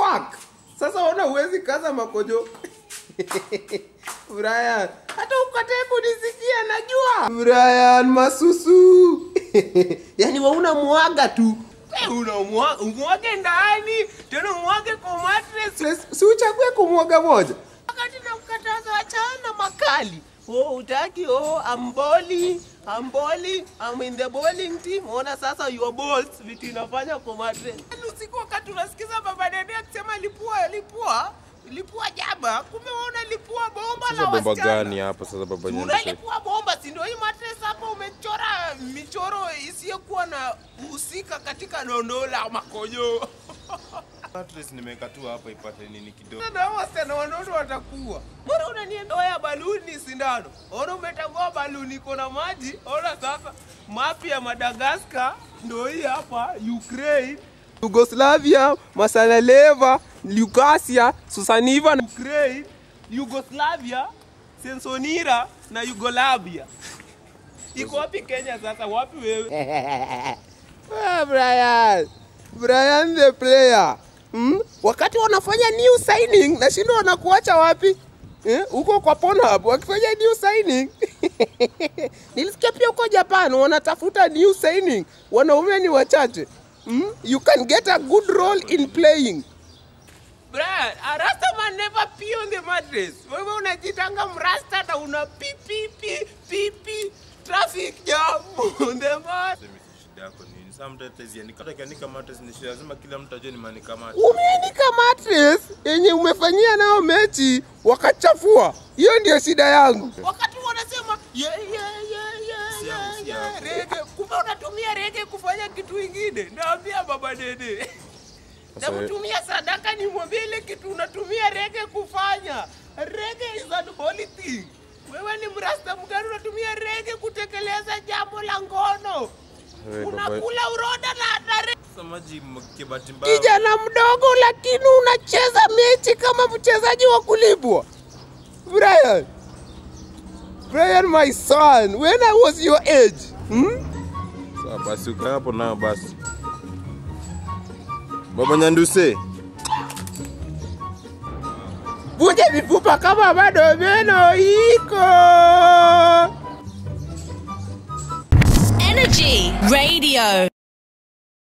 fuck sasa ona uwezi kaza makojo brian hata ukatae kunisikia najua brian masusu yani wauna mwaga tu umwage ndani tena umwage kwa mattress si uchague kumwaga moja wakati na mkataza achana makali oh utaki oh I'm bowling I'm bowling I'm in the bowling team ona sasa your balls vitu inafanya kwa mattress Yaani usiku wakati unasikiza baba dede akisema lipua lipua lipua jaba kumbe wewe unalipua bomba Sasa la bomba wasichana gani hapa sasa baba Nyandushe? unalipua bomba si ndio hii mattress hapo umechora michoro isiyokuwa na husika katika dondoo la makojo Mattress nimeweka tu hapa ipate nini kidogo. na hao wasichana wanono watakuwa. Mbona unaniendoa baluni sindano? Ona umetangua baluni iko na maji. Ona sasa mapi ya Madagascar ndio hii hapa Ukraine. yugoslavia masalaleva lukasia susaniva na Ukraine, Yugoslavia, Sensonira na Yugolabia. Iko wapi Kenya sasa? Wapi wewe? Ah, brian brian the player hmm? wakati wanafanya new signing nashindo wanakuacha wapi Eh, huko kwa Pornhub wakifanya new signing nilisikia pia huko Japan wanatafuta new signing wanaume ni wachache hmm? you can get a good role in playing Brian, a rasta man never pee on the mattress. Wewe unajitanga mrasta na una pee pee pee pee pee traffic jam on the mat. Sema shida yako nini? Sasa mtu atazianika. Hata kianika mattress ni shida. Lazima kila mtu ajue ni manika mattress. umeandika mattress yenye umefanyia nao mechi wakachafua hiyo ndio shida yangu Wakati wanasema yeah, yeah, yeah, yeah, Si yangu, yeah, si yeah, yangu. rege, kumbe unatumia rege kufanya kitu ingine. Naambia baba dede. Sasa we- Nakutumia sadaka nimwambie ile kitu unatumia rege kufanya. Rege is an holy thing. Wewe ni mrasta mgani unatumia rege kutekeleza jambo la ngono? Wewe baba- Unakula uroda na na rege. Sasa maji kibati mbaya. kijana mdogo lakini unacheza mechi kama mchezaji wa kulipwa brian brian my son when i was your age hmm? Sawa basi ukae hapo nayo basi. Baba Nyanduse. vunja mifupa kama bado meno iko Energy Radio.